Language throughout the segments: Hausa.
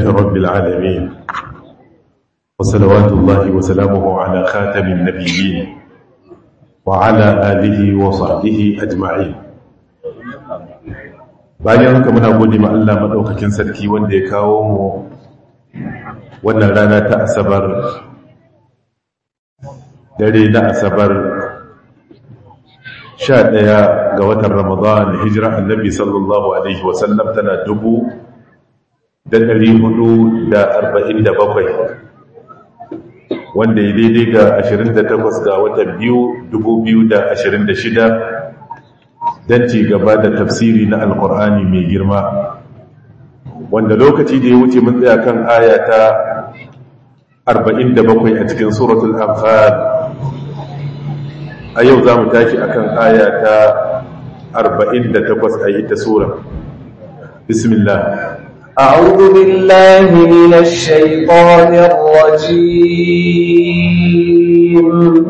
رب العالمين وصلوات الله وسلامه على خاتم النبيين وعلى آله وصحبه أجمعين bayan haka muna gode ma Allah madaukakin sarki wanda ya kawo mu wannan rana ta asabar dare na asabar 11 ga watan Ramadan hijira annabi sallallahu alaihi wasallam tana dubu da ɗari hudu da arba'in da bakwai wanda ya daidai ga ashirin da takwas ga watan biyu dubu biyu da ashirin da shida don ci gaba da tafsiri na alkur'ani mai girma wanda lokaci da ya wuce mun tsaya kan aya ta arba'in da bakwai a cikin suratul anfal a yau za mu tashi akan aya ta arba'in da takwas a ita sura bismillah أعوذ بالله من الشيطان الرجيم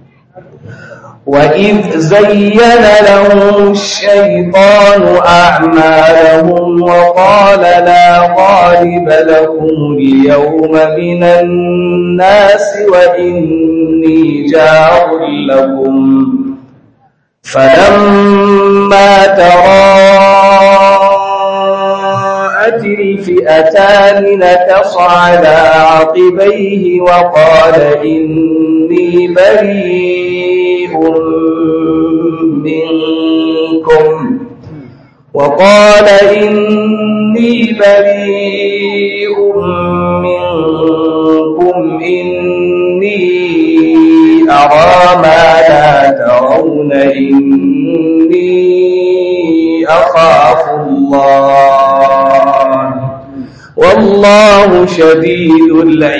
وإذ زين لهم الشيطان أعمالهم وقال لا غالب لكم اليوم من الناس وإني جار لكم فلما تراءت الفئتان نكص على عقبيه وقال إني بريء منكم وقال إني بريء منكم إني أرى ما لا ترون إني أخاف الله والله شديد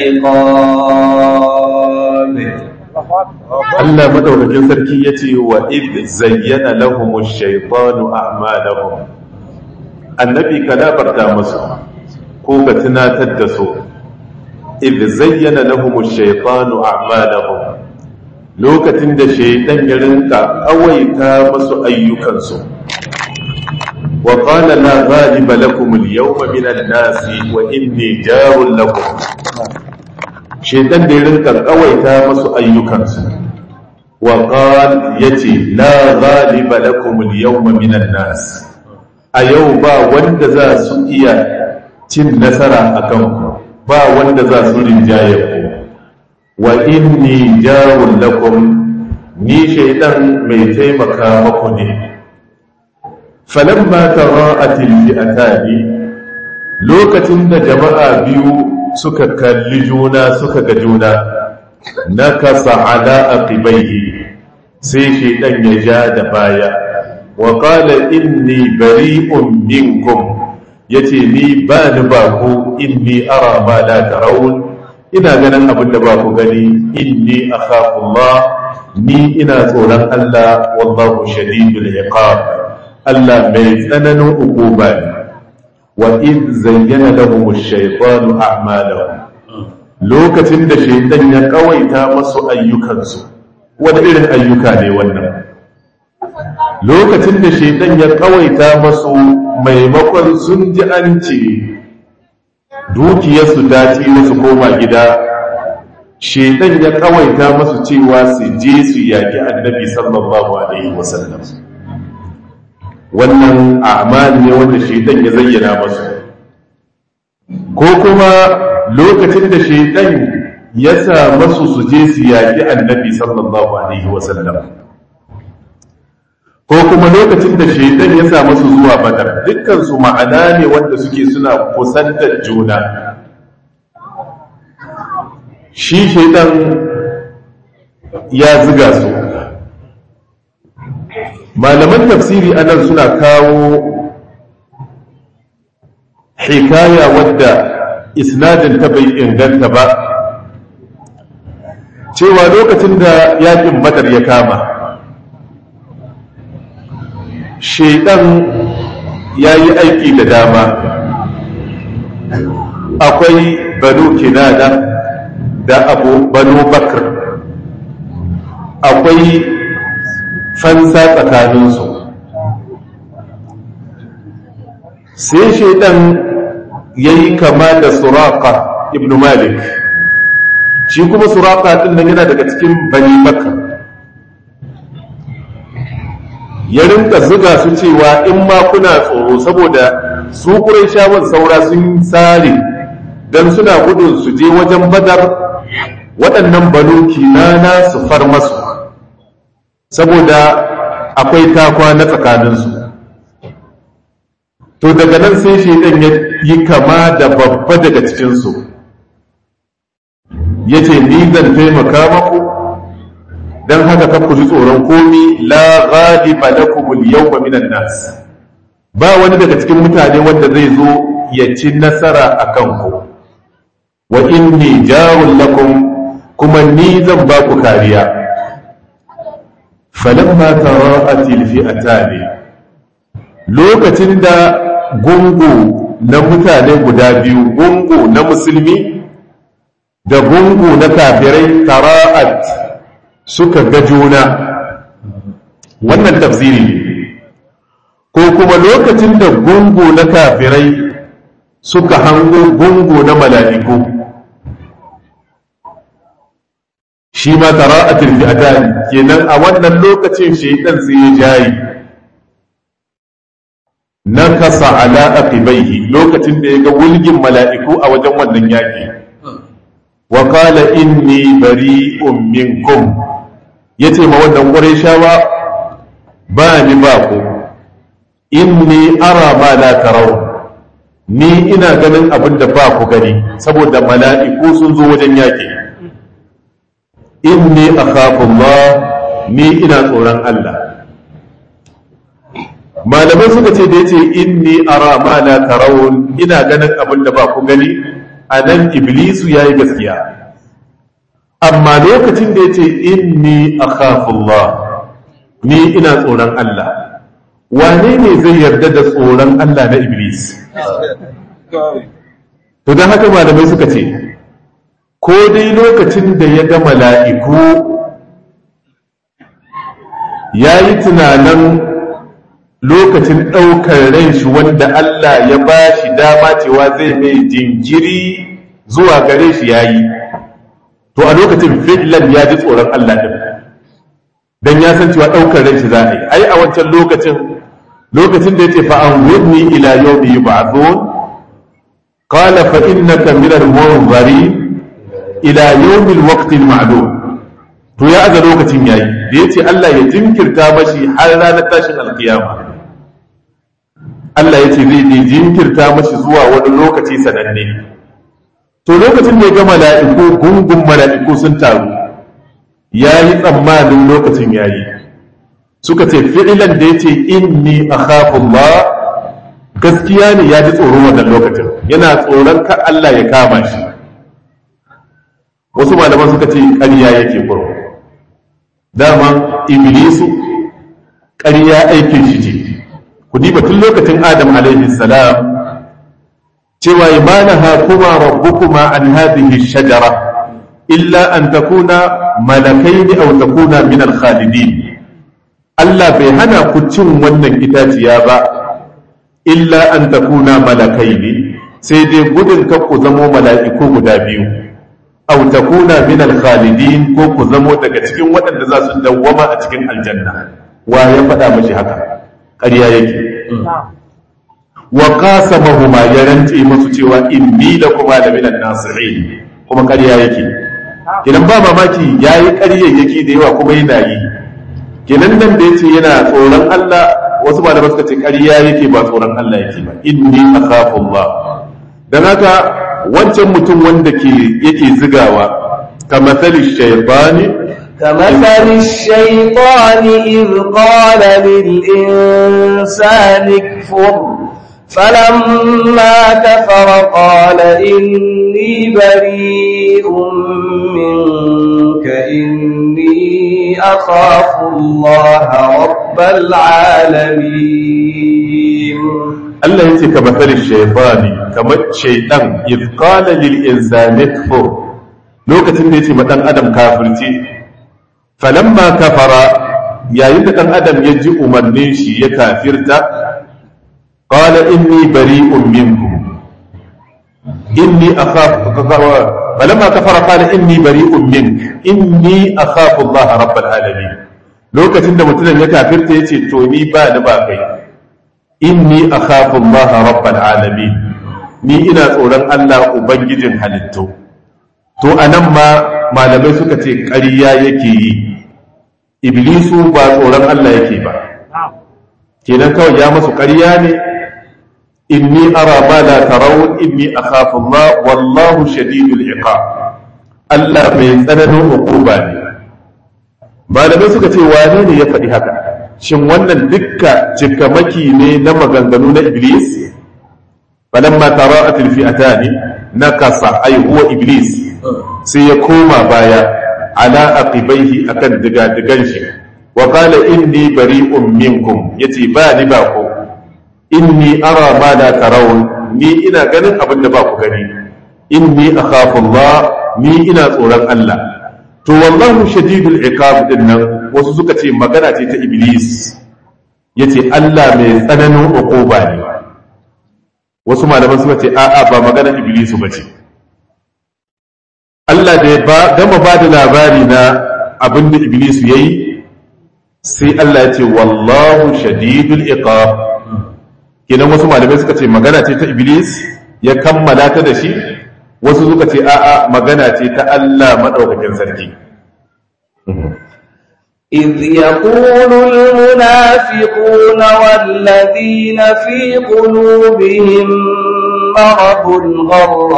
العقاب Allah madaukakin sarki yace wa id zayyana lahum ash-shaytanu a'malahum annabi ka labarta musu ko ka tunatar da su id zayyana lahum ash-shaytanu a'malahum lokacin da shaytan ya rinka awaita musu ayyukansu wa qala la ghaliba lakum al-yawma min an-nasi wa inni jarun lakum shaitan da ya rinka kawaita masu ayyukansu wa qal yace la ghaliba lakum al-yawma minan nas a yau ba wanda za su iya cin nasara akan ku ba wanda za su rinjaye ku wa inni jarun lakum ni shaitan mai taimaka maku ne falamma tara'at al-fi'atani lokacin da jama'a biyu suka kalli juna suka ga juna na kasa ala aqibaihi sai shaidan ya ja da baya wa qala inni bari'un minkum yace ni ba ni ba ku inni ara ma la tarawun ina ganin abin da ba ku gani inni akhafu Allah ni ina tsoron Allah wallahu shadidul iqab Allah mai tsananin ukuba ne وإذ زين لهم الشيطان أعمالهم lokacin da shaitan ya kawaita masu ayyukansu wani irin ayyuka ne wannan lokacin da shaitan ya kawaita masu maimakon sun ji an ce dukiyarsu ta ci su koma gida shaitan ya kawaita masu cewa su je su yaki annabi sallallahu alaihi wasallam wannan a'mal ne wanda shaitan ya zayyana masu ko kuma lokacin da shaitan ya sa masu su je su yaƙi annabi sallallahu alaihi wasallam ko kuma lokacin da shaitan ya sa masu zuwa badar dukkan su ma'ana ne wanda suke suna kusantar juna shi shaitan ya ziga su malaman tafsiri anan suna kawo hikaya wadda isnadin ta bai inganta ba cewa lokacin da yakin badar ya kama shaidan ya yi aiki da dama akwai banu kinana da abu banu bakar akwai fansa tsakaninsu sai shaidan yayi kama da suraka ibn malik shi kuma suraka din nan yana daga cikin bani makka ya rinka zuga su cewa in ma kuna tsoro saboda su shawar saura sun tsare don suna gudun su je wajen badar waɗannan banu kinana su far masu saboda akwai takwa na tsakaninsu to daga nan sai shaidan ya yi kama da babba daga cikinsu ya ce ni zan taimaka maku don haka kan ku ji tsoron komi la ghaliba lakum al-yawma minan nas ba wani daga cikin mutane wanda zai zo ya ci nasara a kanku wa inni jarun lakum kuma ni zan ba ku kariya falamma tara'at al-fi'atani lokacin da gungu na mutane guda biyu gungu na musulmi da gungu na kafirai tara'at suka ga juna wannan tafsiri ne ko kuma lokacin da gungu na kafirai suka hango gungu na mala'iku shi ma tara'atul fi'atan kenan a wannan lokacin shaitan sai ya jayi nakasa ala aqibaihi lokacin da ya ga wulgin mala'iku a wajen wannan yaki wa qala inni bari'un minkum yace ma wannan qurayshawa ba ni ba ku inni ara ma la taraw ni ina ganin abin da ba ku gani saboda mala'iku sun zo wajen yaki inni akhafu Allah ni ina tsoron Allah malamai suka ce da yace inni ara ma la tarawun ina ganin abin da ba ku gani anan iblisu yayi gaskiya amma lokacin da yace inni akhafu Allah ni ina tsoron Allah wane ne zai yarda da tsoron Allah na iblis to dan haka malamai suka ce ko dai lokacin da ya ga mala'iku ya yi tunanin lokacin ɗaukar ran shi wanda Allah ya ba shi dama cewa zai mai jinkiri zuwa gare shi ya yi to a lokacin fi'lan ya ji tsoron Allah ɗin don ya san cewa ɗaukar ran shi za a yi ai a wancan lokacin lokacin da ya ce fa'an wudni ila yau da yi ba'azon qala fa innaka min al-munzirin ila yawmil waqtil ma'lum to ya aza lokacin yayi da yace Allah ya jinkirta mashi har ranar tashin alkiyama Allah yace zai je jinkirta mashi zuwa wani lokaci sananne to lokacin da ya ga mala'iku gungun mala'iku sun taru yayi tsammanin lokacin yayi suka ce fi'ilan da yace inni akhafu Allah gaskiya ne ya ji tsoron wannan lokacin yana tsoron ka Allah ya kama shi wasu malaman suka ce ƙarya yake kurku dama iblisu ƙarya aikin shi ce ku diba tun lokacin adam alaihi salam cewa imanaha kuma rabbukuma an hadhihi shajara illa an takuna malakaini aw takuna min al-khalidin Allah bai hana ku cin wannan itaciya ba illa an takuna malakaini sai dai gudun ka ku zamo mala'iku guda biyu aw takuna min al-khalidin ko ku zamo daga cikin waɗanda za su dawwama a cikin aljanna wa ya faɗa mashi haka ƙarya yake wa qasamahuma ya rantse musu cewa inni lakuma la min an-nasihin kuma ƙarya yake idan ba mamaki yayi ƙaryayyaki da yawa kuma yana yi kenan nan da yace yana tsoron Allah wasu malamai suka ce ƙarya yake ba tsoron Allah yake ba inni akhafu Allah dan haka wancan mutum wanda ke yake zigawa kamathali shaytani كمثل الشيطان إذ قال للإنسان اكفر فلما كفر قال إني بريء منك إني أخاف الله رب العالمين Allah ya ce ka matsali shaifani kamar shaidan izkala lil insani kfur lokacin da ya ce ma dan adam kafirci falamma kafara yayin da dan adam ya ji umarnin shi ya kafirta qala inni bari'un minkum inni akhafu falamma kafara qala inni bari'un mink inni akhafu Allah rabbal alamin lokacin da mutumin ya kafirta yace to ni ba ni ba kai inni akhafu Allah rabbal alamin ni ina tsoron Allah ubangijin halittu to anan ma malamai suka ce ƙarya yake yi iblisu ba tsoron Allah yake ba kenan kawai ya masu ƙarya ne inni ara ma la tarawun inni akhafu Allah wallahu shadidul iqab Allah mai tsananin hukuma ne malamai suka ce wane ne ya faɗi haka shin wannan dukka cikamaki ne na maganganu na iblis falamma tara'at alfi'atani nakasa ay huwa iblis sai ya koma baya ala aqibaihi akan diga-digan shi wa qala inni bari'un minkum yace ba ni ba ku inni ara ma la tarawun ni ina ganin abin da ba ku gani inni akhafu Allah ni ina tsoron Allah to wallahu shadidul iqab din nan wasu suka ce magana ce ta iblis yace Allah mai tsananin uquba ne wasu malaman suka ce a'a ba magana iblis ba ce Allah da ya gama ba da labari na abin da iblis yayi sai Allah ya ce wallahu shadidul iqab kenan wasu malamai suka ce magana ce ta iblis ya kammala ta da shi wasu suka ce a'a magana ce ta Allah madaukakin sarki إذ يقول المنافقون والذين في قلوبهم مرض غر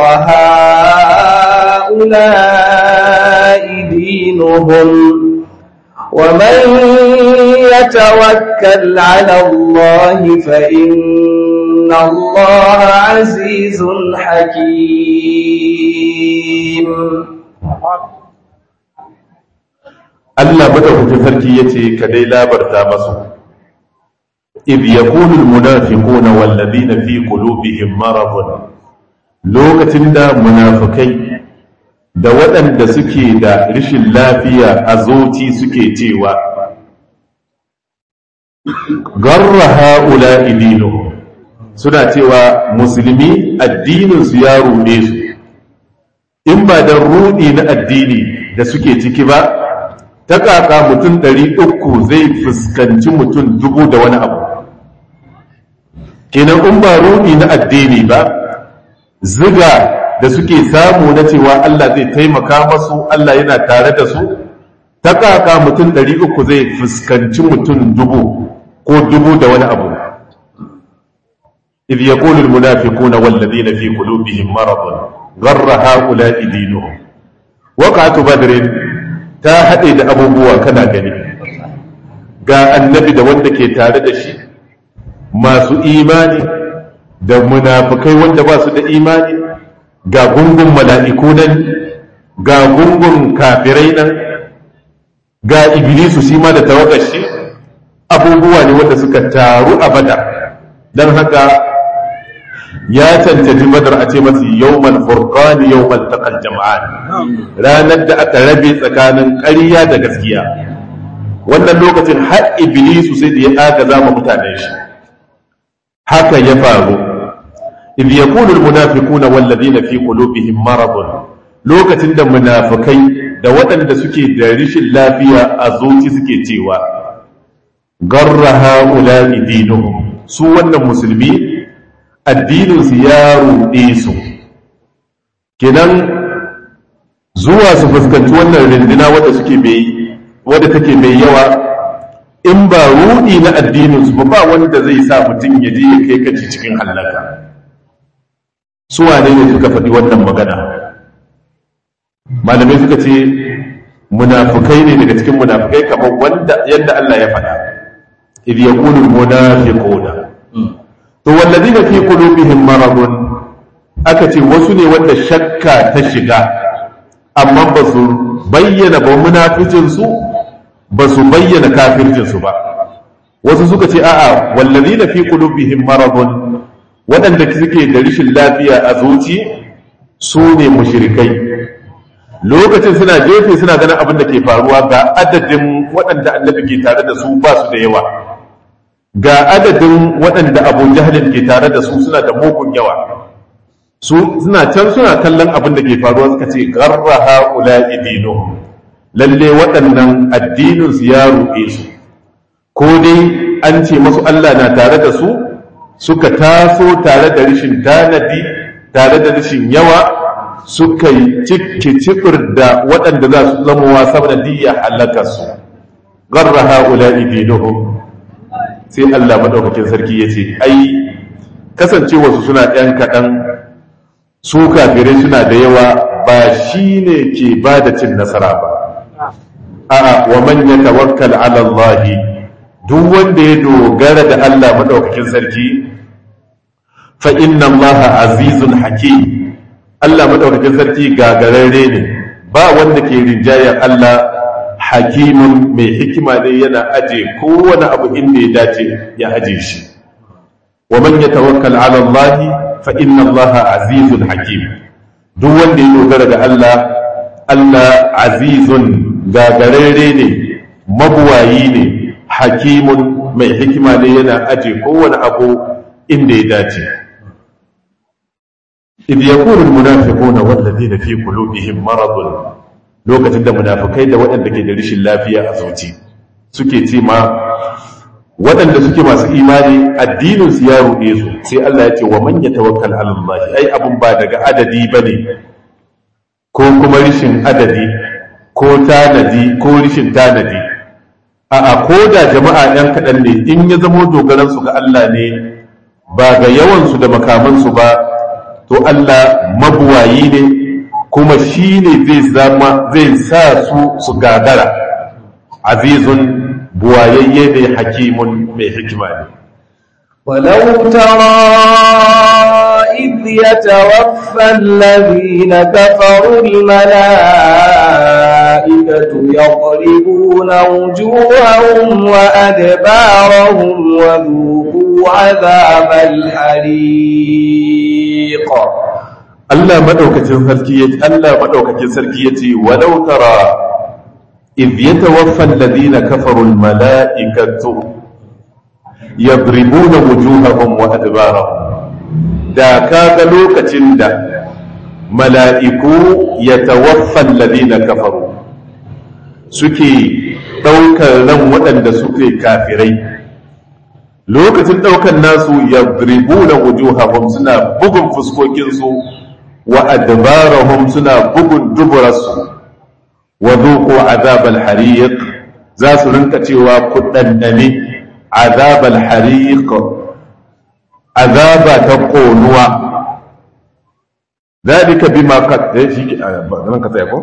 هؤلاء دينهم ومن يتوكل على الله فإن الله عزيز حكيم Allah madaukakin sarki yace ka dai labarta masu id yaqulu almunafiquna walladhina fi qulubihim maradun lokacin da munafikai da waɗanda suke da rashin lafiya a zoci suke cewa garra haula dinuhum suna cewa musulmi addinin su ya ruɗe su in ba da ruɗi na addini da suke ciki ba ta kaka mutum ɗari uku zai fuskanci mutum dubu da wani abu kenan in ba ruɗi na addini ba ziga da suke samu na cewa Allah zai taimaka masu Allah yana tare da su ta kaka mutum ɗari uku zai fuskanci mutum dubu ko dubu da wani abu إذ يقول المنافقون والذين في قلوبهم مرض غر هؤلاء دينهم وقعة بدر ta haɗe da abubuwa kana gani ga annabi da wanda ke tare da shi masu imani da munafukai wanda ba su da imani ga gungun mala'iku nan ga gungun kafirai nan ga iblisu shi ma da tawagar shi abubuwa ne wanda suka taru a bada don haka ya cancanci badar a ce masu yawmal furqani yawmal taqal jama'an ranar da aka rabe tsakanin ƙarya da gaskiya wannan lokacin har iblisu sai da ya agaza ma mutanen shi haka ya faru idh yaqulu almunafiquna walladhina fi qulubihim maradun lokacin da munafikai da waɗanda suke da rishin lafiya a zuci suke cewa garra haula'i dinuhum su wannan musulmi addininsu ya ruɗe su kenan zuwa su fuskanci wannan rindina wadda suke mai wadda take mai yawa in ba ruɗi na addininsu ba ba wanda zai sa mutum ya je ya kai kaci cikin hallaka su wane ne suka faɗi wannan magana malamai suka ce munafukai ne daga cikin munafukai kamar wanda yadda Allah ya faɗa idh yaqulu al-munafiquna to walladina fi qulubihim maradun aka ce wasu ne wanda shakka ta shiga amma ba su bayyana ba munaficin su ba su bayyana kafircin su ba wasu suka ce a'a walladina fi qulubihim maradun waɗanda suke da rishin lafiya a zuci su ne mushrikai lokacin suna jefe suna ganin abin da ke faruwa ga adadin waɗanda annabi ke tare da su ba su da yawa ga adadin waɗanda abu jahalin ke tare da su suna da mugun yawa su suna can suna kallon abin da ke faruwa suka ce garra haula idinuhum lalle waɗannan addinin su ya ruɗe su ko dai an ce masu Allah na tare da su suka taso tare da rashin tanadi tare da rashin yawa suka yi cikki cibir da waɗanda za su zama wasa da diya halaka su garra haula idinuhum sai Allah madaukakin sarki ya ce ai kasancewarsu suna ɗan kaɗan su kafirai suna da yawa ba shi ne ke ba da cin nasara ba a'a wa man yatawakkal ala Allah duk wanda ya dogara da Allah madaukakin sarki fa inna Allah azizun hakim Allah madaukakin sarki gagararre ne ba wanda ke rinjayar Allah hakimun mai hikima ne yana aje kowane abu inda ya dace ya aje shi wa man yatawakkal ala Allah fa inna Allah azizun hakim duk wanda ya dogara ga Allah Allah azizun gagararre ne mabuwayi ne hakimun mai hikima ne yana aje kowane abu inda ya dace idh yaqulu almunafiquna walladhina fi qulubihim maradun lokacin da munafikai da waɗanda ke da rashin lafiya a zuci suke ce ma waɗanda suke masu imani addinin su ya ruɗe su sai Allah ya ce wa man yatawakkal ala Allah ai abun ba daga adadi bane ko kuma rishin adadi ko tanadi ko rishin tanadi a'a ko da jama'a ɗan kaɗan ne in ya zamo dogaran su ga Allah ne ba ga yawan su da makaman su ba to Allah mabuwayi ne kuma shi ne zai zama zai sa su su gagara azizun buwayayye ne hakimun mai hikima ne ولو ترى إذ يتوفى الذين كفروا الملائكة يضربون وجوههم وأدبارهم وذوقوا عذاب الحريق Allah madaukakin sarki yace Allah madaukakin sarki yace walau tara idh yatawaffa alladhina kafaru almalaikatu yadribuna wujuhahum wa adbarahum da kaga lokacin da mala'iku yatawaffa alladhina kafaru suke daukar ran waɗanda suke kafirai lokacin daukar nasu yadribuna wujuhahum suna bugun fuskokinsu wa adbarahum suna bugun duburarsu wa dhuqu azab al-hariq za su rinka cewa ku dandane azab al-hariq azaba ta konuwa dalika bima qad shi ran ka tsaya ko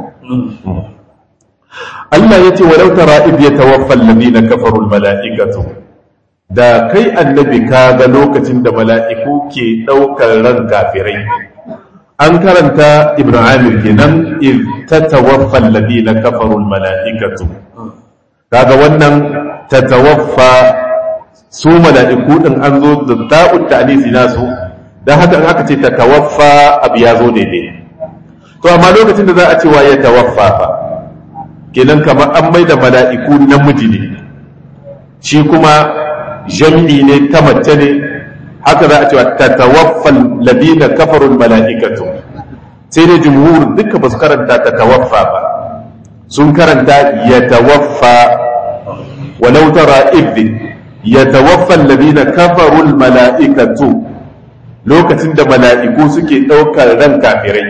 Allah yace walau tara id yatawaffa alladhina kafaru al-mala'ikatu da kai annabi ka ga lokacin da mala'iku ke daukar ran kafirai an karanta ibn amir kenan iz tatawaffa alladhina kafaru almalaikatu kaga wannan tatawaffa su mala'iku din an zo da ta'ud ta'nisi nasu dan haka in aka ce tatawaffa abu ya zo daidai to amma lokacin da za a ce wa ya tawaffa fa kenan kamar an mai da mala'iku namiji ne shi kuma jam'i ne ta mace ne haka za a cewa tatawaffal ladina kafarul mala'ikatu sai dai jumhur duka ba su karanta tatawaffa ba sun karanta yatawaffa walau tara idh yatawaffa alladhina kafarul mala'ikatu lokacin da mala'iku suke ɗaukar ran kafirai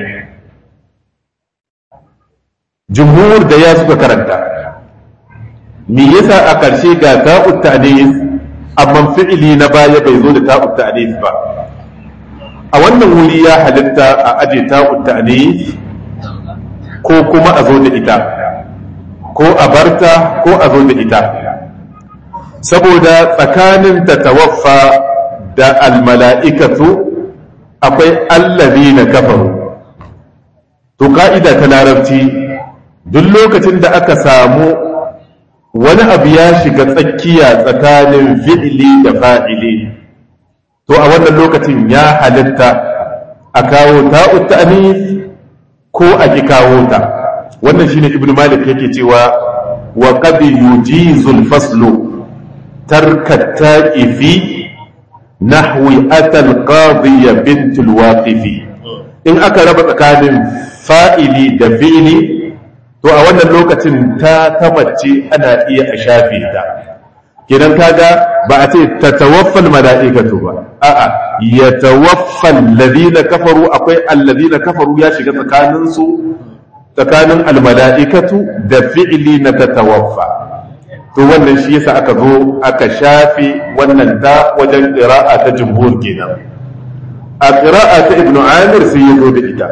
jumhur da ya suka karanta me yasa a ƙarshe ga ta'ut ta'nis amma fi'ili na baya bai zo da ta'ut ta'nis ba a wannan wuri ya halitta a aje ta'ut ta'nis ko kuma a zo da ita ko a barta ko a zo da ita saboda tsakanin ta tawaffa da almala'ikatu akwai allazi na kafaru to ka'ida ta larabci duk lokacin da aka samu wani abu ya shiga tsakiya tsakanin fi'ili da fa'ili to a wannan lokacin ya halitta a kawo ta'ut ta'anis ko a ki kawo ta wannan shine ibnu malik yake cewa wa qad yujizu al-faslu tarka ta'ifi nahwi ata al-qadhiya bint al-waqifi in aka raba tsakanin fa'ili da fi'ili to a wannan lokacin ta tamace ana iya a shafe ta kidan kaga ba a ce ta tawaffal mala'ikatu ba a'a ya tawaffal ladina kafaru akwai alladina kafaru ya shiga tsakanin su tsakanin almala'ikatu da fi'ili na ta tawaffa to wannan shi yasa aka zo aka shafe wannan ta wajen qira'a ta jumhur kenan a qira'a ta ibnu amir sai ya zo da ita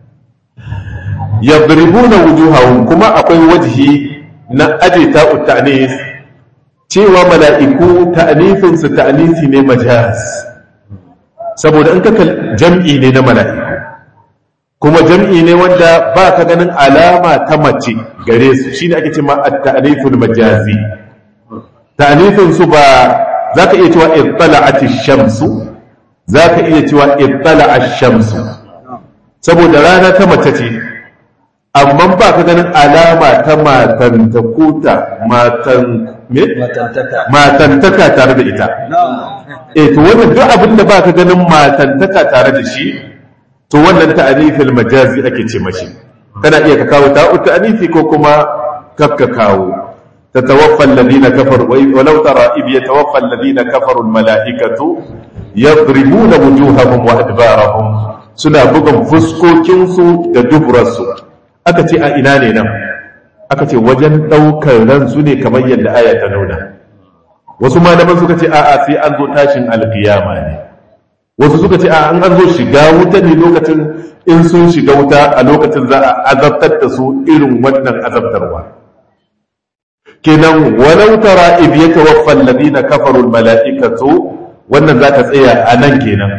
yadribuna wujuhahum kuma akwai wajhi na aje ta ta'nis cewa mala'iku ta'nifin su ta'nisi ne majaz saboda in ka jam'i ne na mala'iku kuma jam'i ne wanda ba ka ganin alama ta mace gare su shine ake cewa at-ta'niful majazi ta'nifin su ba zaka iya cewa ittala'at ash-shamsu zaka iya cewa ittala'a ash-shamsu saboda rana ta mace ce amma ba ka ganin alama ta matantakuta matan me matantaka tare da ita eh to wannan duk abin da ba ka ganin matantaka tare da shi to wannan ta'anifil majazi ake ce mashi kana iya ka kawo ta'u ta'anifi ko kuma kakka kawo tatawaffa alladhina kafaru wa law tara id yatawaffa alladhina kafaru almalaikatu yadribuna wujuhahum wa adbarahum suna bugan fuskokin su da duburarsu aka ce a ina ne nan aka ce wajen daukar ransu ne kamar yadda aya ta nuna wasu malaman suka ce a'a sai an zo tashin alkiyama ne wasu suka ce a an an zo shiga wuta ne lokacin in sun shiga wuta a lokacin za a azabtar da su irin wannan azabtarwa kenan walau tara idh yatawaffa alladhina kafaru almala'ikatu wannan za ta tsaya a nan kenan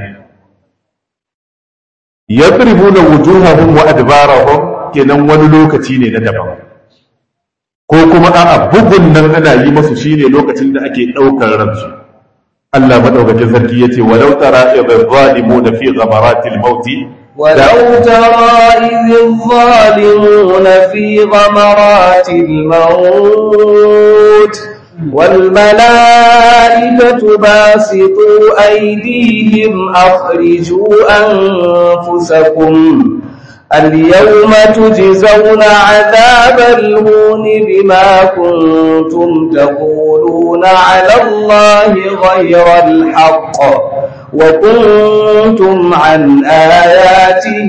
yadribuna wujuhahum wa adbarahum kenan wani lokaci ne na daban ko kuma a'a bugun nan ana yi masu shine lokacin da ake ɗaukar ransu Allah madaukakin sarki yace walau tara idh zalimuna fi ghamaratil maut ولو ترى إذ الظالمون في غمرات الموت والملائكة باسطوا أيديهم أخرجوا أنفسكم اليوم تجزون عذاب الهون بما كنتم تقولون على الله غير الحق وكنتم عن آياته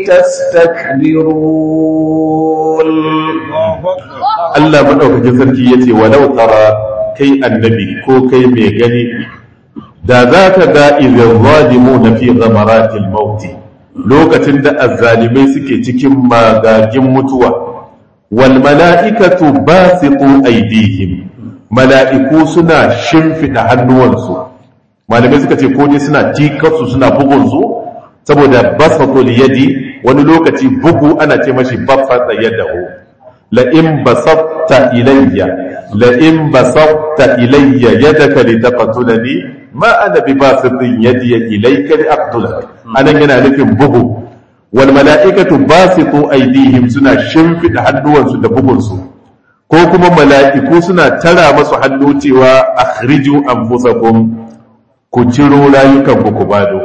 تستكبرون Allah madaukakin sarki yace walau tara kai annabi ko kai mai gani da za ka ga idan zalimuna fi ghamaratil mauti lokacin da azzalimai suke cikin magagin mutuwa wal mala'ikatu basitu aydihim mala'iku suna shimfida hannuwansu malamai suka ce ko dai suna tikarsu suna bugunsu saboda basatul yadi wani lokaci bugu ana ce mashi bafata yadahu la in basatta ilayya la in basatta ilayya yadaka litaqtulani ma ana bi basitin yadi ilayka li aqtulak anan yana nufin bugu wal mala'ikatu basitu aydihim suna shimfida hannuwansu da bugunsu ko kuma mala'iku suna tara masu hannu cewa akhriju anfusakum ku ciro rayukan ku bado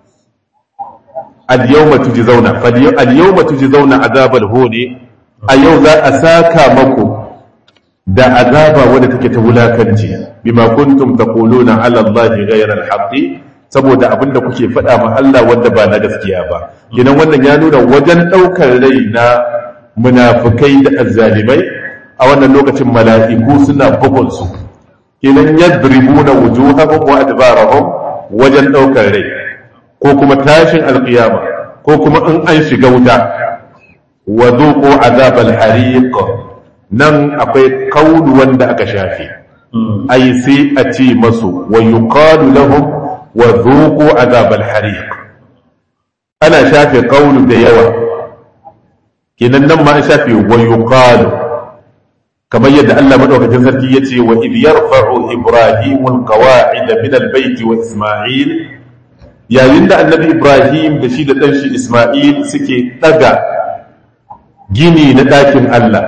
al-yawma tujzauna al-yawma tujzauna azabal huni a yau za a saka maku da azaba wadda take ta wulakanci bima kuntum taquluna ala allahi ghayra al-haqqi saboda abinda kuke faɗa ma Allah wanda ba na gaskiya ba kenan wannan ya nuna wajen ɗaukar rai na munafukai da azzalimai a wannan lokacin mala'iku suna bugun su kenan yadribuna wujuhahum wa adbarahum wajen ɗaukar rai ko kuma tashin alƙiyama ko kuma in an shiga wuta wa zuqu azabal hariq nan akwai kaulu wanda aka shafe ai sai a ce masu wa yuqalu lahum wa zuqu azabal hariq ana shafe kaulu da yawa kenan nan ma an shafe wa yuqalu kamar yadda Allah madaukakin sarki yace wa idh yarfa'u ibrahimu alqawa'id min albayt wa isma'il yayin da annabi ibrahim da shi da dan shi isma'il suke daga gini na dakin Allah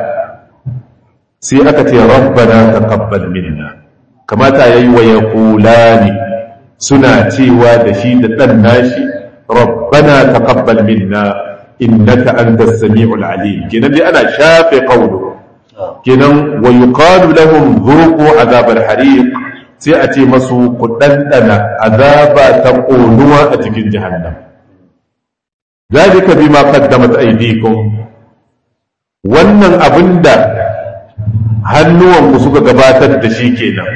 sai aka ce rabbana taqabbal minna kamata yayi wa yaqulani suna cewa da shi da dan nashi rabbana taqabbal minna innaka antas samiul alim kenan dai ana shafe qawlu kenan wa yuqalu lahum dhuqu azab al-hariq sai a ce masu ku dandana azaba ta ƙonuwa a cikin jahannam zalika bima qaddamat aydikum wannan abinda hannuwanku suka gabatar da shi kenan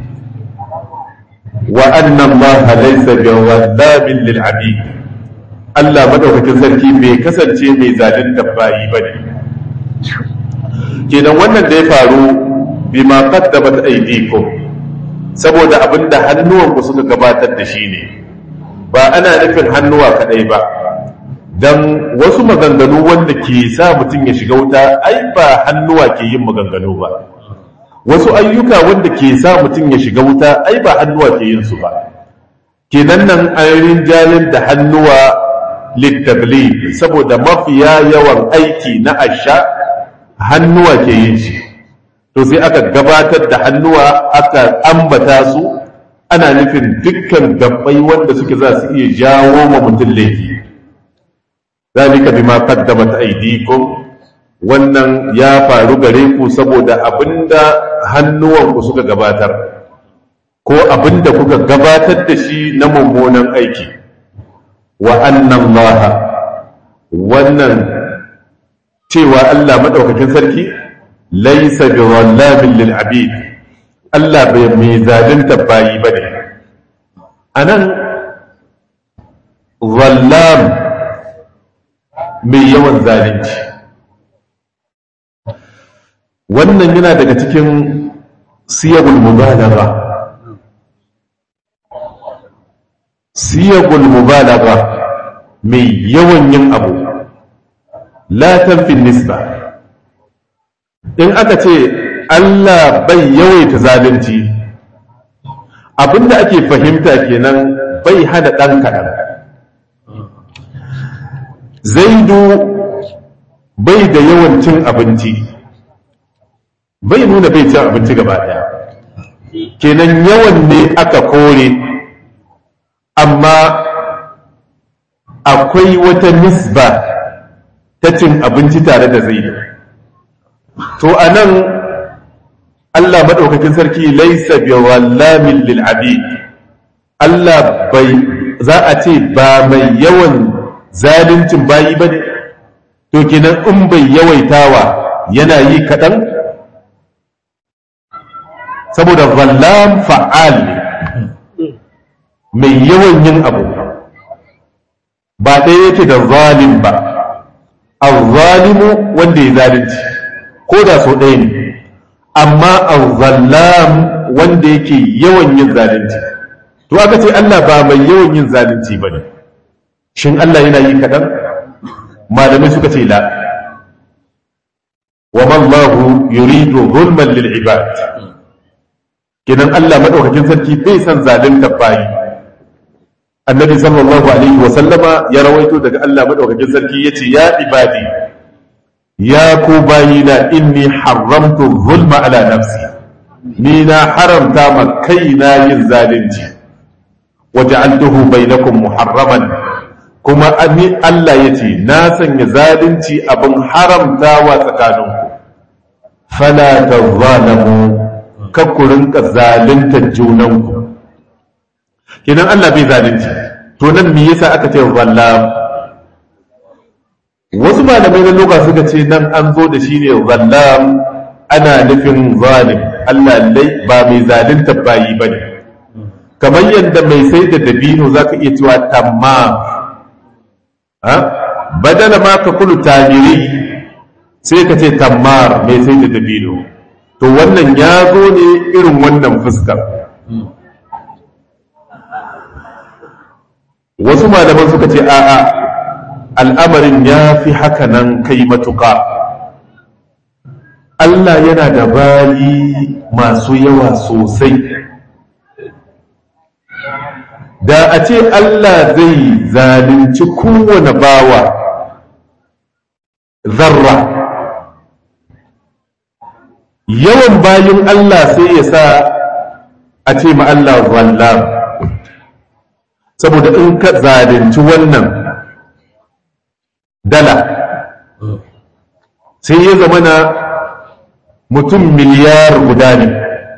wa anna allaha laysa biwallamin lil abid Allah madaukakin sarki bai kasance mai zalunta bayi bane kenan wannan da ya faru bima qaddamat aydikum saboda abinda hannuwanku suka gabatar da shi ne ba ana nufin hannuwa kadai ba dan wasu maganganu wanda ke sa mutum ya shiga wuta ai ba hannuwa ke yin maganganu ba wasu ayyuka wanda ke sa mutum ya shiga wuta ai ba hannuwa ke yin su ba kenan nan ayoyin jalin da hannuwa littabli saboda mafiya yawan aiki na asha hannuwa ke yin shi to sai aka gabatar da hannuwa aka ambata su ana nufin dukkan gabbai wanda suke za su iya jawo ma mutum laifi zalika bima qaddamat aydikum wannan ya faru gare ku saboda abinda hannuwanku suka gabatar ko abinda kuka gabatar da shi na mummunan aiki wa annan laha wannan cewa Allah maɗaukakin sarki laisa bi wallamin lil abid Allah bai mai zalunta bayi bane anan wallam mai yawan zalunci wannan yana daga cikin siyagul mubalagha siyagul mubalagha mai yawan yin abu la tanfin nisba in aka ce Allah bai yawaita zalunci abinda ake fahimta kenan bai hana ɗan kaɗan zaidu bai da yawan cin abinci bai nuna bai cin abinci gaba ɗaya kenan yawan ne aka kore amma akwai wata nisba ta cin abinci tare da zaidu to a nan allah maɗaukakin sarki laisa bi wallamin lil abid allah bai za a ce ba mai yawan zaluncin bayi ba ne to kenan in bai yawaitawa yana yi kaɗan saboda zallam fa'al ne mai yawan yin abu ba ɗaya yake da zalim ba al-zalimu wanda ya zalunci ko da so ɗaya ne amma al-zallam wanda yake yawan yin zalunci to aka ce Allah ba mai yawan yin zalunci ba ne shin Allah yana yi kaɗan malamai suka ce la wa mallahu yuridu zulman lil ibad kidan Allah madaukakin sarki bai san zalunta bayi annabi sallallahu alaihi wa sallama ya rawaito daga Allah madaukakin sarki yace ya ibadi ya ku bayina inni haramtu zulma ala nafsi ni na haramta ma kaina yin zalunci waja'altuhu bainakum muharraman kuma ni Allah yace na sanya zalunci abin haramtawa tsakaninku fala tazalamu kakkurin ka zalunta junanku kinan Allah bai zalunci to nan me yasa aka ce zallam wasu malamai na lokaci suka ce nan an zo da shi ne zallam ana nufin zalim Allah lai ba mai zalunta bayi ba ne kamar yadda mai sai da dabino za ka iya cewa tamma badala ma ka kulu tamiri sai ka ce tammar mai sai da dabino to wannan ya zo ne irin wannan fuskar wasu malaman suka ce a'a al'amarin ya fi haka nan kai matuƙa Allah yana da bayi masu yawa sosai da a ce Allah zai zalunci kowane bawa zarra yawan bayin Allah sai ya sa a ce ma Allah zallam saboda in ka zalunci wannan dala sai ya zama na mutum miliyar guda ne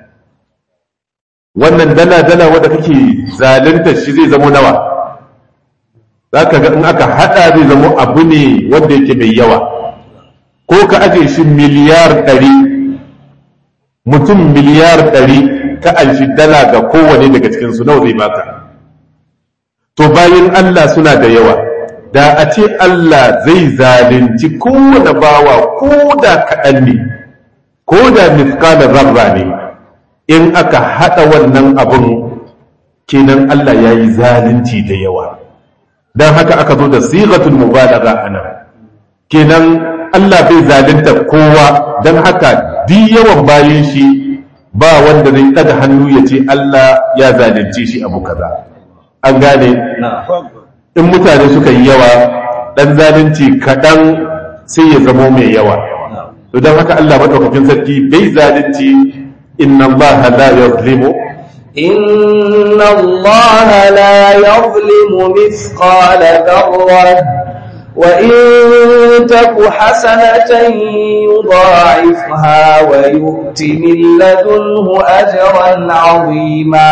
wannan dala-dala wadda kake zalunta shi zai zama nawa za ka ga in aka hada zai zama abu ne wanda yake mai yawa ko ka aje shi miliyar ɗari mutum miliyar ɗari ka anshi dala ga kowane daga cikinsu nawa zai baka to bayan Allah suna da yawa da a ce Allah zai zalunci kowane bawa ko da kaɗan ne ko da miskala zarra ne in aka haɗa wannan abun kenan Allah ya yi zalunci da yawa don haka aka zo da sigatul mubalaga a nan kenan Allah bai zalunta kowa don haka duk yawan bayan shi ba wanda zai ɗaga hannu ya ce Allah ya zalunce shi abu kaza an gane in mutane suka yi yawa ɗan zalunci kaɗan sai ya zamo mai yawa to don haka Allah maɗaukakin sarki bai zalunci inna Allah la yazlimu إن الله لا يظلم مثقال ذرة وإن تك حسنة يضاعفها ويؤت من لدنه أجرا عظيما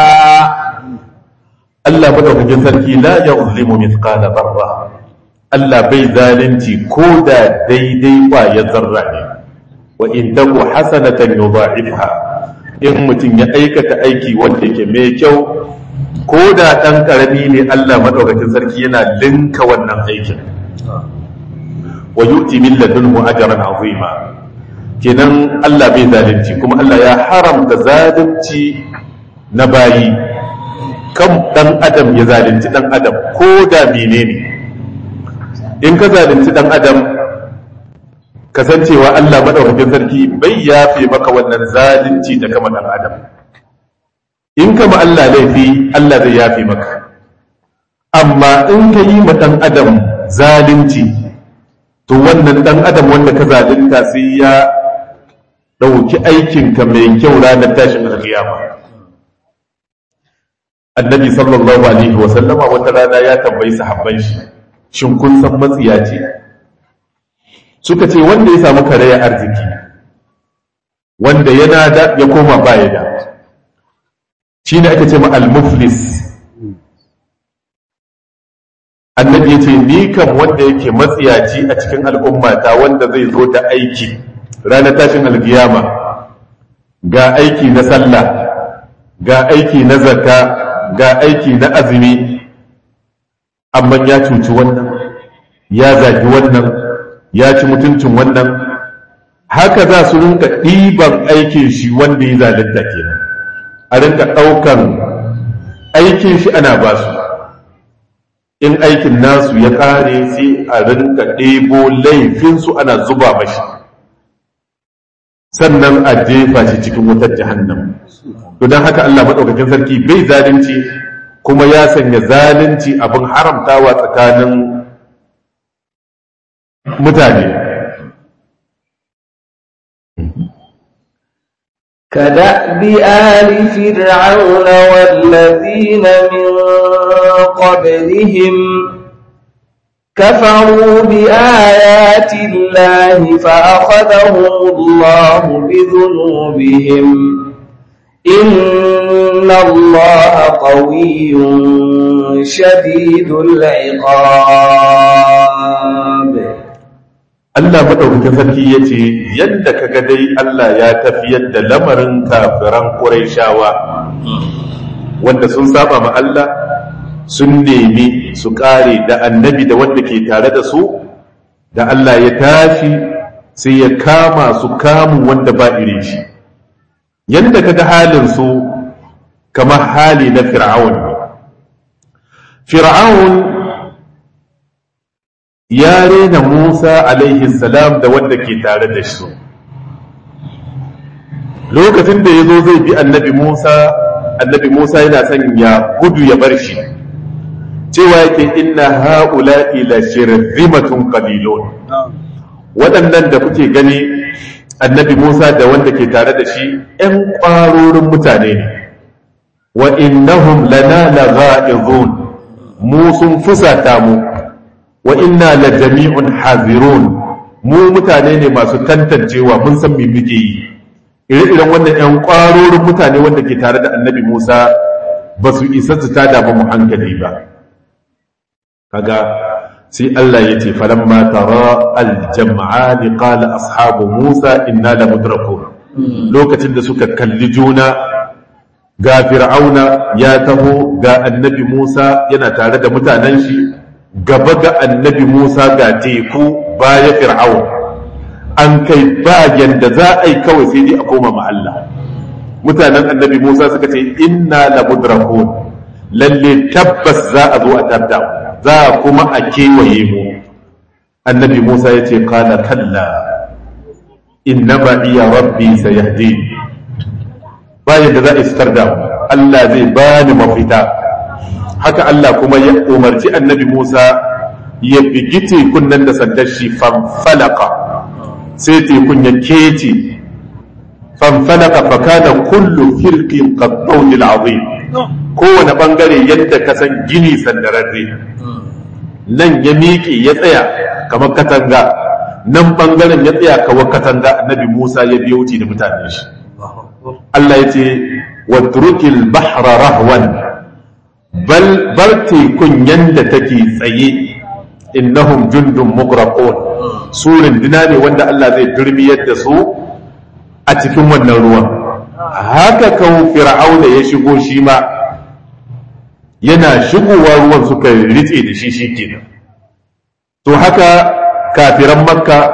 Allah madaukakin sarki la yuzlimu mithqala dharra Allah bai zalunci ko da daidai ya zarra ne wa in taku hasanatan yudha'ifha in mutum ya aikata aiki wanda yake mai kyau ko da dan karami ne Allah madaukakin sarki yana linka wannan aikin wa yu'ti min ladunhu ajran azima kenan Allah bai zalunci kuma Allah ya haramta zalunci na bayi kan dan adam ya zalunci dan adam ko da menene in ka zalunci dan adam kasancewa Allah madaukakin sarki bai yafe maka wannan zalunci da kama dan adam in kama Allah laifi Allah zai yafe maka amma in ka yi ma dan adam zalunci to wannan dan adam wanda ka zalunta sai ya ɗauki aikinka mai kyau ranar tashin alkiyama annabi sallallahu alaihi wa sallama wata rana ya tambayi sahabban shi shin kun san matsiya ce suka ce wanda ya samu karaya arziki wanda yana da ya koma baya da shi ne ake ce ma al-muflis annabi ya ce ni kan wanda yake matsiyaci a cikin al'ummata wanda zai zo da aiki ranar tashin alkiyama ga aiki na sallah ga aiki na zakka ga aiki na azumi amma ya cuci wannan ya zagi wannan ya ci mutuncin wannan haka za su rinka ɗiban aikin shi wanda ya zalunta kenan a rinka ɗaukan aikin shi ana ba su in aikin nasu ya ƙare sai a rinka ɗebo laifinsu ana zuba mashi sannan a jefa shi cikin wutar jahannam to don haka Allah maɗaukakin sarki bai zalunci kuma ya sanya zalunci abin haramtawa tsakanin mutane كدأب آل فرعون والذين من قبلهم كفروا بآيات الله فأخذهم الله بذنوبهم إن الله قوي شديد العقاب Allah maɗaukakin sarki ya ce yadda ka ga dai Allah ya tafiyar da lamarin kafiran Qurayshawa wanda sun saba ma Allah sun nemi su ƙare da annabi da wanda ke tare da su da Allah ya tashi sai ya kama su kamun wanda ba irin shi yadda ka ga halin su kamar hali na fir'aun fir'aun ya rena Musa alaihi salam da wanda ke tare da shi lokacin da ya zo zai bi annabi Musa annabi Musa yana son ya gudu ya bar shi cewa yake inna haula ila shirzimatun qalilun waɗannan da kuke gani annabi Musa da wanda ke tare da shi ‘yan ƙwarorin mutane ne wa innahum lana lagha'izun mu sun fusata mu wa inna la jami'un hazirun mu mutane ne masu tantancewa mun san me muke yi ire-iren wannan 'yan ƙwarorin mutane wanda ke tare da annabi musa ba su isa su tada ba mu hankali ba kaga sai Allah ya ce falamma tara aljam'ani qala ashabu musa inna la mudrakun lokacin da suka kalli juna ga fir'auna ya taho ga annabi musa yana tare da mutanen shi gaba ga annabi musa ga teku baya fir'aun an kai ba yanda za a yi kawai sai dai a koma ma Allah mutanen annabi musa suka ce inna la mudrakun lalle tabbas za a zo a tabda za kuma a kewaye mu annabi musa ya ce kala kalla innama iya rabbi sayahdi bayan da za a istar da Allah zai bani mafita haka Allah kuma ya umarci annabi musa ya bigi tekun nan da sandar shi fanfalaka sai tekun ya kece fanfalaka fakana kullu firqin qattawil azim kowane bangare yadda ka san gini sandararre nan ya miƙe ya tsaya kamar katanga nan bangaren ya tsaya kamar katanga annabi Musa ya biyo wuce da mutanen shi Allah ya ce watrukil bahra rahwan bal bar tekun yanda take tsaye innahum jundun mugraqun su rindina ne wanda Allah zai durmiyar da su a cikin wannan ruwan haka kawo fir'auna ya shigo shi ma yana shigowa ruwan suka ritse da shi shikenan to haka kafiran makka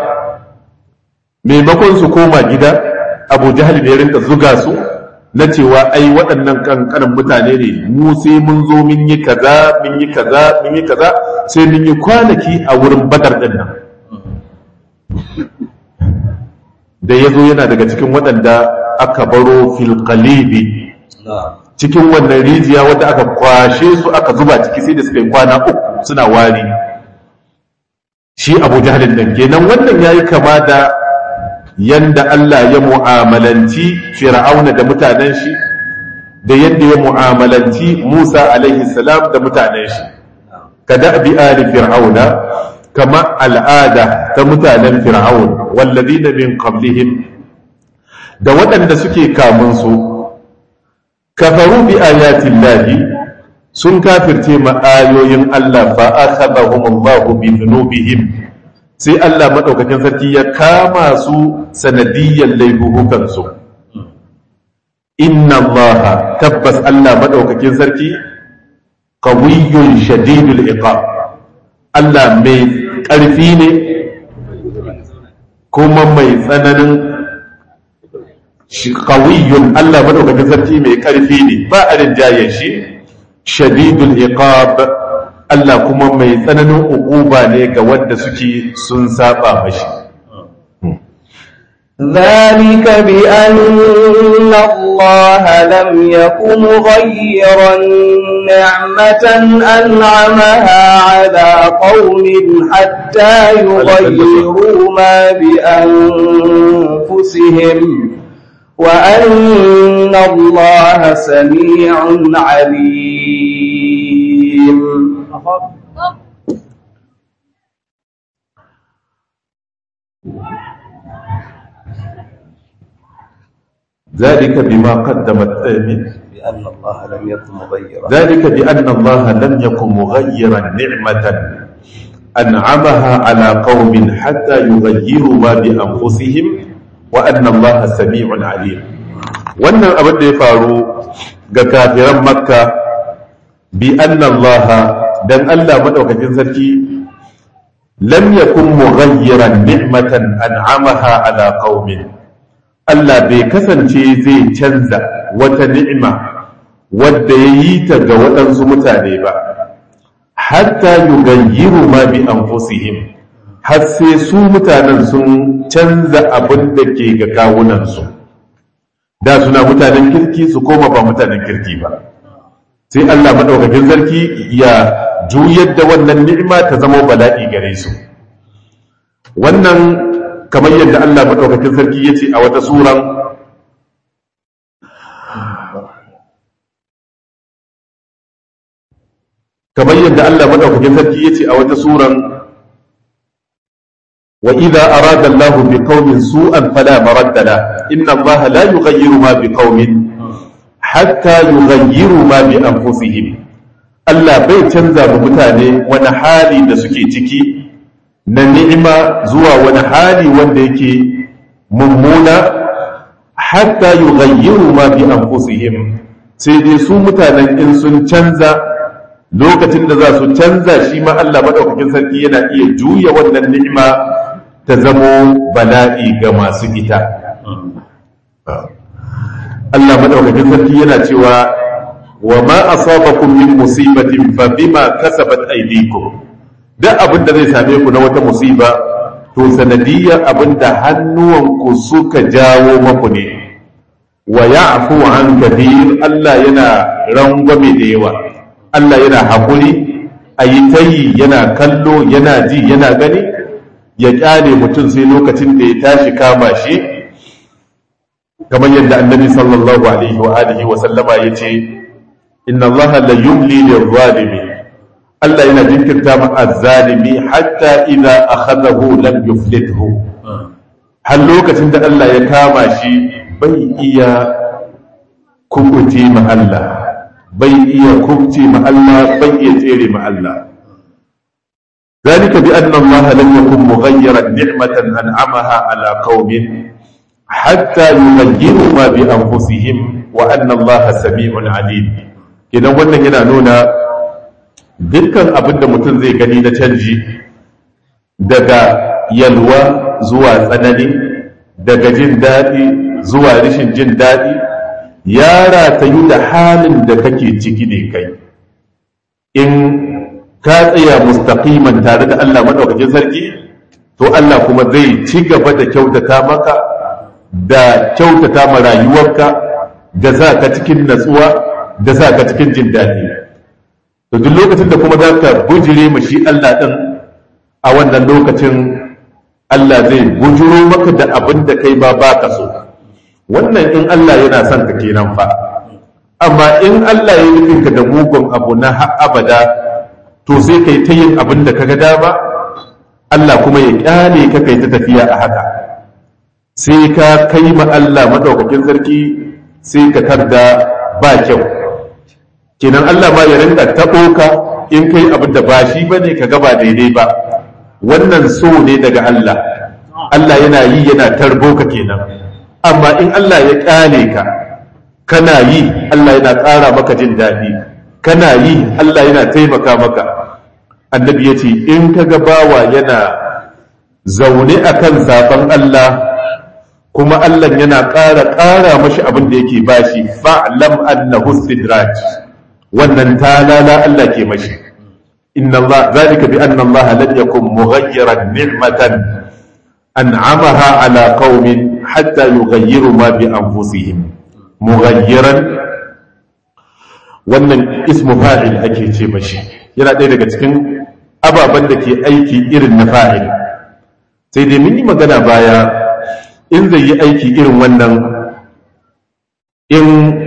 maimakon su koma gida abu jahal ne rinka zuga su na cewa ai waɗannan kankanin mutane ne mu sai mun zo mun yi kaza mun yi kaza mun yi kaza sai mun yi kwanaki a wurin badar ɗin nan da ya zo yana daga cikin waɗanda aka baro filkalibi cikin wannan rijiya wadda aka kwashe su aka zuba ciki sai da suka yi kwana uku suna wari shi abu jahalin nan kenan wannan ya yi kama da yanda Allah ya mu'amalanci fir'auna da mutanen shi da yadda ya mu'amalanci Musa alaihi salam da mutanen shi kada bi ali fir'auna kama al'ada ta mutanen fir'aun walladina min qablihim da waɗanda suke kamun su kafaru bi ayatin lahi sun kafirce ma ayoyin Allah fa akhadahum Allah bi dhunubihim sai Allah madaukakin sarki ya kama su sanadiyyar laifukan su inna Allah tabbas Allah madaukakin sarki qawiyyun shadidul iqab Allah mai ƙarfi ne kuma mai tsananin kawiyun Allah madaukakin sarki mai ƙarfi ne ba a rinjayen shi shadidul iqab Allah kuma mai tsananin uquba ne ga wanda suke sun saba mashi ذلك بأن الله لم يكن مغيرا نعمة أنعمها على قوم حتى يغيروا ما بأنفسهم وأن الله سميع عليم ذلك بما قدمت بأن الله لم يكن مغيرا ذلك بأن الله لم يكن مغيرا نعمة أنعمها على قوم حتى يغيروا ما بأنفسهم وأن الله سميع عليم wannan abin da ya faru ga kafiran makka bi anna Allah dan Allah madaukakin sarki lam yakun mughayyiran ni'matan an'amaha ala qaumin Allah bai kasance zai canza wata ni'ima wadda ya yi ta ga waɗansu mutane ba hatta yugayyiru ma bi anfusihim har sai su mutanen sun canza abin da ke ga kawunansu da suna mutanen kirki su koma ba mutanen kirki ba sai Allah maɗaukakin sarki ya juyar da wannan ni'ima ta zama bala'i gare su wannan kamar yadda Allah maɗaukakin sarki ya ce a wata suran kamar yadda Allah madaukakin sarki yace a wata suran wa idza arada Allah bi qaumin su'an fala maradda la inna Allah la yughayyiru ma bi qaumin hatta yughayyiru ma bi anfusihim Allah bai canza wa mutane wani hali da suke ciki na ni'ima zuwa wani hali wanda yake mummuna hatta yughayyiru ma bi anfusihim sai dai su mutanen in sun canza lokacin da za su canza shi ma Allah madaukakin sarki yana iya juya wannan ni'ima ta zamo bala'i ga masu ita Allah madaukakin sarki yana cewa wa ma asabakum min musibatin fa bima kasabat aydikum duk abin da zai same ku na wata musiba to sanadiyar abin da hannuwanku suka jawo maku ne wa ya'fu an kathir Allah yana rangwame da yawa Allah yana haƙuri a yi tayi yana kallo yana ji yana gani ya ƙyale mutum sai lokacin da ya tashi kama shi kamar yadda annabi sallallahu alaihi wa alihi wa sallama ya ce inna allaha la yumli lil zalimi Allah yana jinkirta ma azzalimi hatta idza akhadahu lam yuflithu har lokacin da Allah ya kama shi bai iya kubuce ma Allah bai iya kubce ma Allah bai iya tsere ma Allah ذلك بأن الله لم يكن مغيرا نعمة أنعمها على قوم حتى يغيروا ما بأنفسهم وأن الله سميع عليم idan wannan yana nuna dukkan abin da mutum zai gani na canji daga yalwa zuwa tsanani daga jin daɗi zuwa rashin jin daɗi ya ratayu da halin da kake ciki ne kai in ka tsaya mustaqiman tare da Allah madaukakin sarki to Allah kuma zai ci gaba da kyautata maka da kyautata ma rayuwarka da za ka cikin natsuwa da za ka cikin jin daɗi to duk lokacin da kuma za ka bujire ma shi Allah ɗin a wannan lokacin Allah zai bujuro maka da abin da kai ba ba ka so wannan in Allah yana son ka kenan fa amma in Allah ya nufin ka da mugun abu na abada to sai kai ta yin abin da kaga dama Allah kuma ya kyale ka kai ta tafiya a haka sai ka kai ma Allah madaukakin sarki sai ka tarda ba kyau kenan Allah ma ya rinka taɓo ka in kai abin da ba shi bane ka ga ba daidai ba wannan so ne daga Allah Allah yana yi yana tarbo ka kenan amma in Allah ya kyale ka kana yi Allah yana ƙara maka jin daɗi kana yi Allah yana taimaka maka annabi ya ce in ka ga bawa yana zaune akan zaben Allah kuma Allah yana ƙara ƙara mashi abin da yake bashi fa'lam annahu sidraj wannan talala Allah ke mashi inna Allah zalika bi anna Allah lam yakun mughayyiran ni'matan an'amaha ala qaumin hatta yughayyiru ma bi anfusihim mughayyiran wannan ismu fa'il ake ce mashi yana ɗaya daga cikin ababen da ke aiki irin na fa'il sai dai mun yi magana baya in zai yi aiki irin wannan in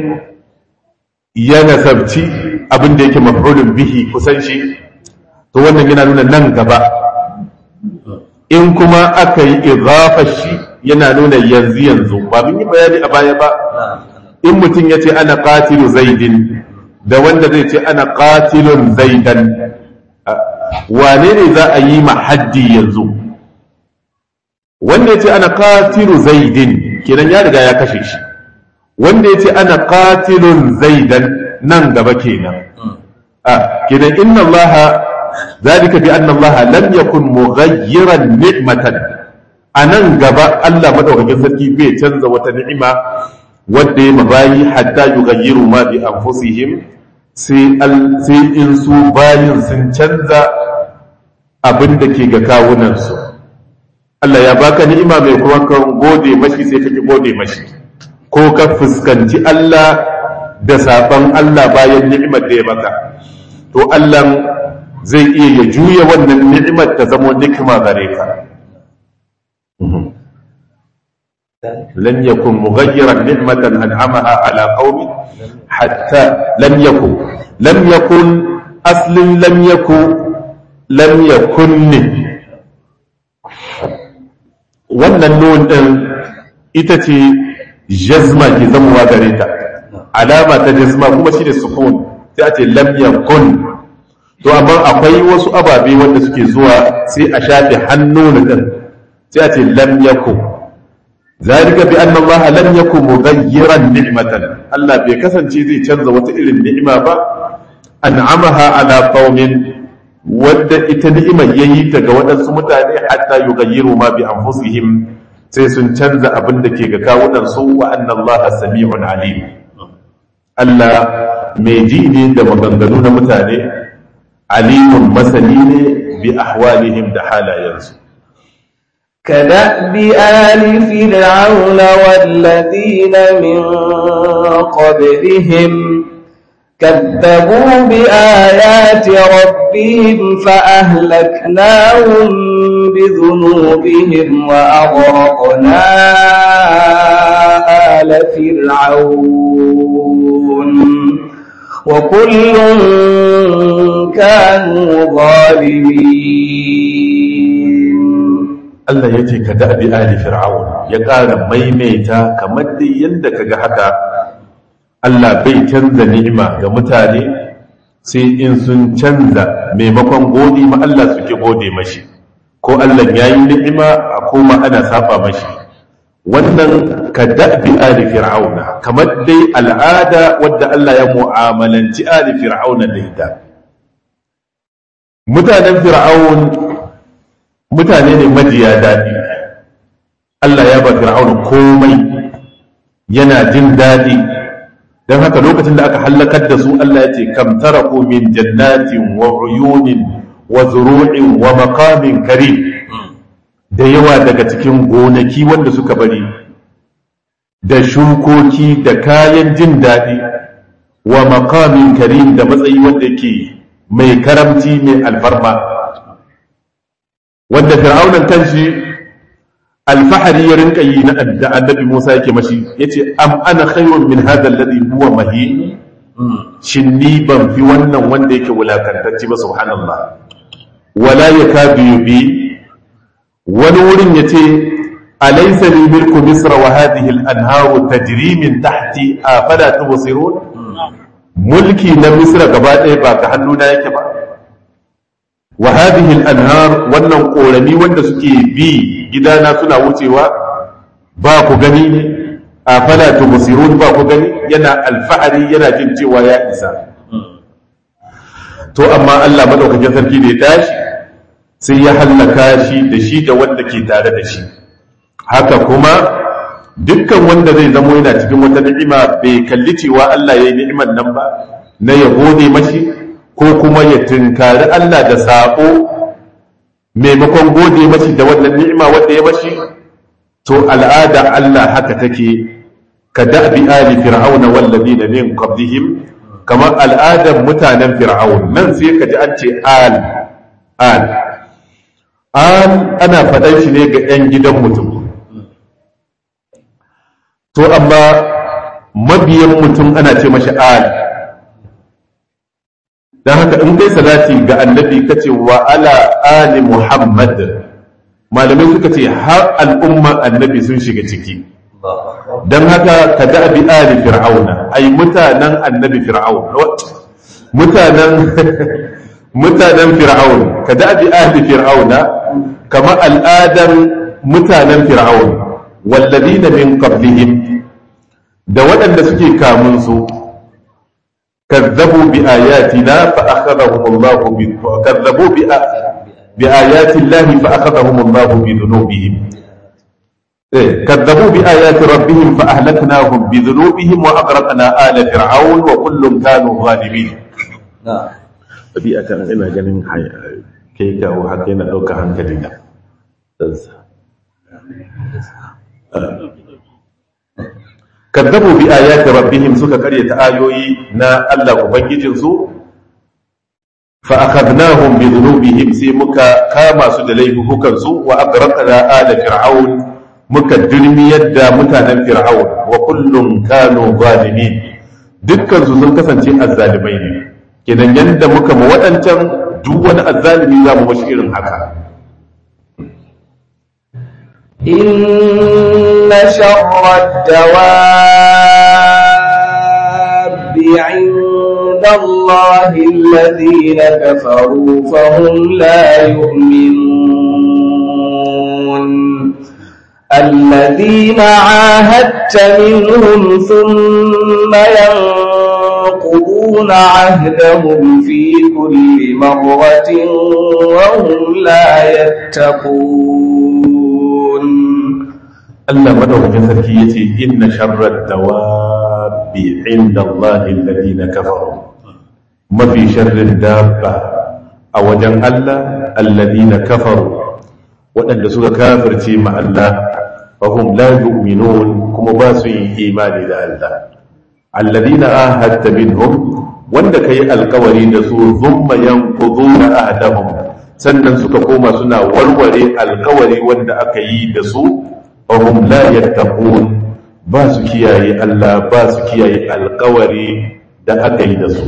ya nasabci abin da yake maf'ulun bihi kusan shi to wannan yana nuna nan gaba in kuma aka yi idafar shi yana nuna yanzu yanzu ba mun yi bayani a baya ba in mutum ya ce ana qatilu zaidin da wanda zai ce ana qatilun zaidan wane ne za a yi ma haddi yanzu wanda ya ce ana qatilu zaidin kenan ya riga ya kashe shi wanda ya ce ana qatilun zaidan nan gaba kenan a kenan inna allaha zalika bi anna allaha lam yakun mughayyiran ni'matan anan gaba Allah madaukakin sarki bai canza wata ni'ima wadda ya mabayi hatta yughayyiru ma bi anfusihim sai sai in su bayin sun canza abin da ke ga kawunansu Allah ya baka ni'ima mai kuma kan gode mashi sai kake gode mashi ko ka fuskanci Allah da saban Allah bayan ni'imar da ya maka to Allah zai iya ya juya wannan ni'imar ta zama nikma gare ka لم يكن مغيرا نعمة أنعمها على قوم حتى لم يكن لم يكن aslin lam yaku lam yakun ne wannan nun din ita ce jazma ke zamuwa gare ta alama ta jazma kuma shi ne sukun sai a ce lam yakun to amma akwai wasu ababe wanda suke zuwa sai a shafe hannu din sai a ce lam yakun zalika bi anna Allah lam yakun mughayyiran ni'matan Allah bai kasance zai canza wata irin ni'ima ba an'amaha ala qaumin wadda ita ni'imar yayi ta ga waɗansu mutane hatta yughayyiru ma bi anfusihim sai sun canza abin da ke ga kawunan su wa anna Allah sami'un alim Allah mai ji ne da maganganu na mutane alimun masani ne bi ahwalihim da halayensu كدأب آل فرعون والذين من قبلهم كذبوا بآيات ربهم فأهلكناهم بذنوبهم وأغرقنا آل فرعون وكل كانوا ظالمين Allah ya ce ka da'bi ali fir'aun ya ƙara maimaita kamar dai yadda ka ga haka Allah bai canza ni'ima ga mutane sai in sun canza maimakon gode ma Allah suke gode mashi ko Allah ya yi ni'ima a koma ana saba mashi wannan ka da'bi ali fir'auna kamar dai al'ada wadda Allah ya mu'amalanci ali fir'auna da ita mutanen fir'aun mutane ne majiya daɗi Allah ya ba fir'auna komai yana jin daɗi don haka lokacin da aka hallakar da su Allah ya ce kam taraku min jannatin wa uyunin wa zuru'in wa maqamin karim da yawa daga cikin gonaki wanda suka bari da shukoki da kayan jin daɗi wa maqamin karim da matsayi wanda ke mai karamci mai alfarma wanda fir'aunan kanshi alfahari ya rinka yi na da annabi Musa yake mashi yace am ana khairun min hadha alladhi huwa mahin shin ni ban fi wannan wanda yake wulakantacce ba subhanallah wala yakadu yubi wani wurin yace alaysa li milku misr wa hadhihi al-anharu tajri min tahti afala tubsirun mulki na misra gaba ɗaya ba ga hannuna yake ba wa hadhihi al-anhar wannan korami wanda suke bi gidana suna wucewa ba ku gani ne afala tubsirun ba ku gani yana alfahari yana jin cewa ya isa to amma Allah madaukakin sarki da ya tashi sai ya hallaka shi da shi da wanda ke tare da shi haka kuma dukkan wanda zai zamo yana cikin wata ni'ima bai kalli cewa Allah ya yi ni'imar nan ba na ya gode mashi ko kuma ya tunkari Allah da saƙo maimakon gode mashi da wannan ni'ima wanda ya mashi to al'ada Allah haka take ka da'bi ali fir'auna wallazina min qablihim kamar al'adar mutanen fir'aun nan sai ka ji an ce al al al ana faɗan shi ne ga 'yan gidan mutum to amma mabiyan mutum ana ce mashi al don haka in kai salati ga annabi ka ce wa ala ali muhammad malamai suka ce har al'umma annabi sun shiga ciki don haka ka da bi ali fir'auna ai mutanen annabi fir'aun mutanen mutanen fir'aun ka da bi ali fir'auna kama al'adar mutanen fir'aun walladina min qablihim da waɗanda suke kamun su كذبوا بآياتنا فأخذهم الله ب... كذبوا بآ... بآيات الله فأخذهم الله بذنوبهم إيه؟ كذبوا بآيات ربهم فأهلكناهم بذنوبهم وأغرقنا آل فرعون وكل كانوا ظالمين نعم ɗabi'a kan ina ganin kai kawo haka yana ɗauka hankali na kadzabu bi ayati rabbihim suka karyata ayoyi na Allah ubangijinsu fa akhadnahum bi dhunubihim sai muka kama su da laifukan su wa agraqna ala fir'aun muka dirmiyar da mutanen fir'aun wa kullum kanu zalimin dukkan su sun kasance azzalimai ne kenan yadda muka ma waɗancan duk wani azzalimi za mu mashi irin haka إن شر الدواب عند الله الذين كفروا فهم لا يؤمنون الذين عاهدت منهم ثم ينقضون عهدهم في كل مرة وهم لا يتقون Allah madaukakin sarki yace inna sharrad dawabi inda Allah alladhina kafaru mafi sharrin dabba a wajen Allah alladhina kafaru waɗanda suka kafirce ma Allah fahum la yu'minun kuma ba su yin imani da Allah alladhina ahadta minhum wanda kai alkawari da su thumma yanquduna ahdahum sannan suka koma suna warware alkawari wanda aka yi da su fahum la yattaqun ba su kiyaye Allah ba su kiyaye alkawari da aka yi da su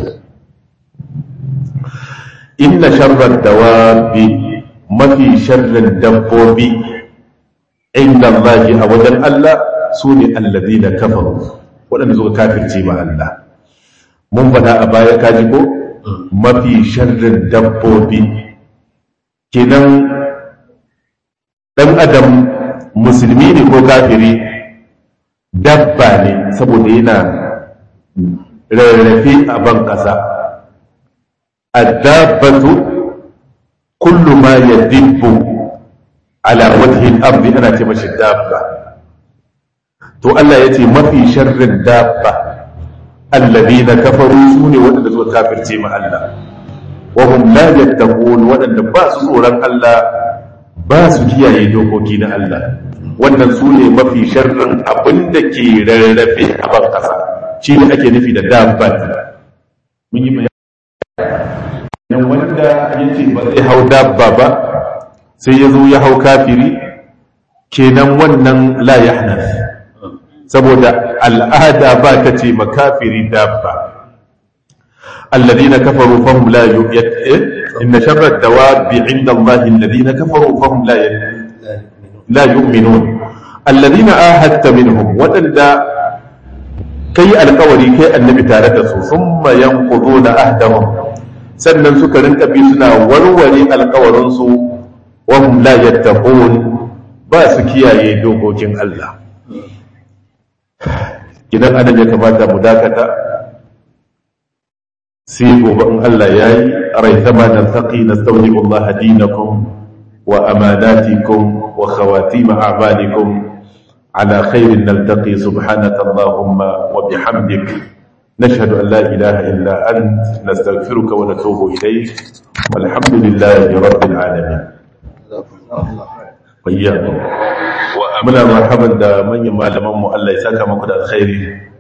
inna sharrar dawabi mafi sharrin dabbobi inda Allah a wajen Allah su ne allazi da kafaru waɗanda suka kafirce ma Allah mun faɗa a baya kaji ko mafi sharrin dabbobi kenan ɗan adam musulmi ne ko kafiri dabba ne saboda yana rarrafe a ban ƙasa addabatu kullu ma yadibbu ala wajhi al-ardi ana ce mashi dabba to Allah yace mafi sharrin dabba alladhina kafaru sune wadanda suka kafirce ma Allah wa hum la yattaqun wadanda ba su tsoron Allah ba su kiyaye dokoki na Allah wannan sune mafi sharrin abinda ke rarrafe a ban kasa shi ne ake nufi da dabba mun yi bayani wanda yace ba zai hau dabba ba sai ya zo ya hau kafiri kenan wannan la yahnas saboda al'ada ba ta ce makafiri dabba alladhina kafaru fahum la yu'yat inna sharra dawabi 'inda Allah alladhina kafaru fahum la la yu'minun alladhina ahadta minhum wadanda kai alkawari kai annabi tare da su thumma yanquduna ahdahum sannan suka rinka bi suna warware alkawarinsu wahum la yattaqun ba su kiyaye dokokin Allah idan adam ya kamata mu dakata sai gobe in Allah yayi raitama naltaqi nastawdi'u Allah dinakum wa amanatikum wa khawatim a'malikum على خير نلتقي سبحانك اللهم وبحمدك نشهد أن لا إله إلا أنت نستغفرك ونتوب إليك والحمد لله رب العالمين وإياكم muna marhaban da manyan malamanmu Allah ya saka muku da alkhairi